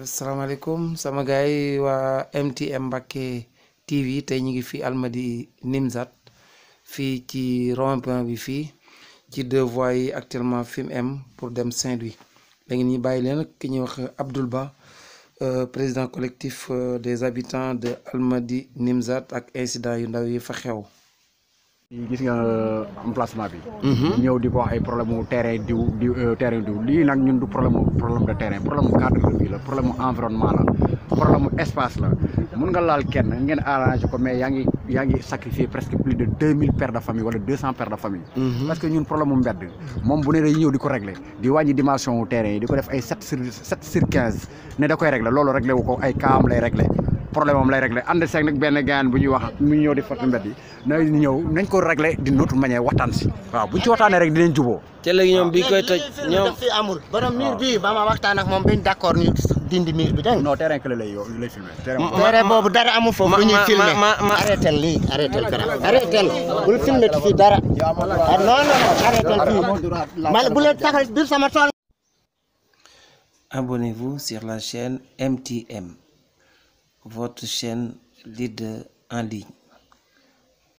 asalaamaaleykum sama gars yi waa MTM Mbacke TV tey ñu ngi fi Almadi Nimzat fii ci rond-point bi fii ci deux voies yi actuellement fi mu am pour dem Saint-Louis léegi ñu bàyyi leen ki ñuy wax Abdoul Ba euh, président collectif euh, des habitants de Almadi Nimzat ak incident yu ndaw yi fa xew. gis nga emplacement bi. ñëw di ko wax ay problème mu terrain diw diw terrain diw lii nag ñun du problème mu problème de terrain problème mu cadre de vie la problème mu environnement la problème mu espace la mun nga laal kenn ngeen arrangé ko mais yaa ngi yaa ngi sacrifier presque plus de deux mille pères de famille wala deux cent pères de famille. parce que ñun problème mu mbedd moom bu ne day ñëw di ko régler di wàññi dimension wu terrain yi di ko def ay sept sur sept sur quinze ne da koy régler loolu réglé wu ko ay kaam lay régler. problème am lay réglé ànd seeg nag benn gaan bu ñuy wax mu ñëw di fàttali mbedd yi na ñëw nañ ko réglé d'une autre manière waxtaan si waaw buñ ci waxtaanee rek dinañ juboo te léegi ñoom bi koy toj ñoom fi amul borom miir bi ba ma waxtaan ak moom bañ d'accord ñu dindi miir bi dégg nga non terrain clé lay yow lay filmé tere boobu dara amul foofu bu ñuy filmé arrêté lii arrêté garab arrêté bul filmé fii dara ah non non arrêté fii man bu leen taxal biir sama tool abonnez-vous sur la chaîne MTM votre chaîne leader en ligne